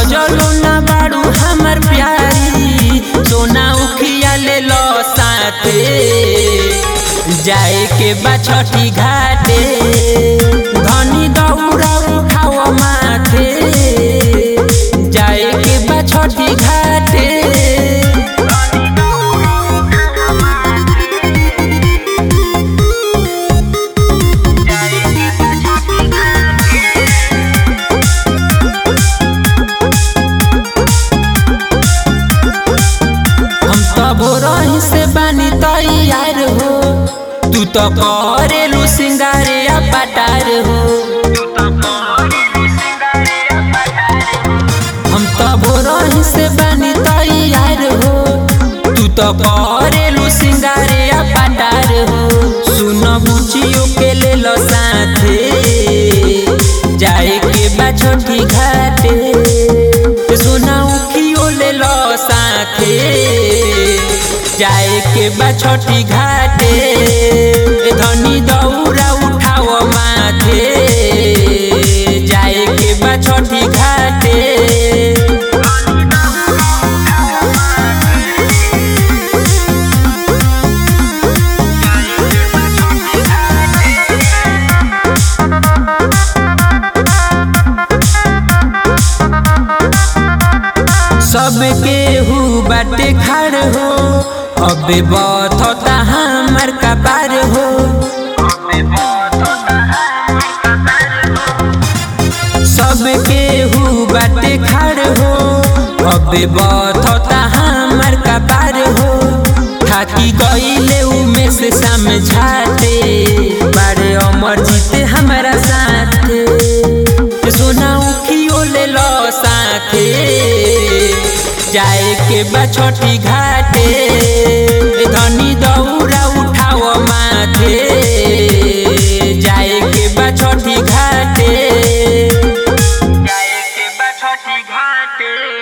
सजलो ना बाड़ू हमर प्यारी सोना उखिया ले लो साथे जाए के बा छठी घाटे धनी दौड़ा उठाओ माथे जाए के बा छठी घाटे हम तब रही से बानी तैयार हो तू तो करेलू सिंगारे आ पटार हो हम तब रही से बानी तैयार हो तू तो करेलू सिंगारे आ पटार हो सुन बुचियो के ले लो साथे जाए के बा छोटी घाटे सुना उखियो ले लो साथे जाए के बा छोटी घाटे धनी दौड़ा उठाओ माथे जाए के बा छोटी घाटे सबके हु बाटे खड़ हो अबे बथता हमर कपार हो सबके हु बाटे खड़ हो अबे बथता हमर कपार हो थाकी गईले उमे से समझाते बारे अमर जीते हमारा साथे सोना उखियो ले लो साथे जाए के बा छोटी घाटे धनी दौड़ा उठाओ माथे जाए के बा छोटी घाटे जाए के बा छोटी घाटे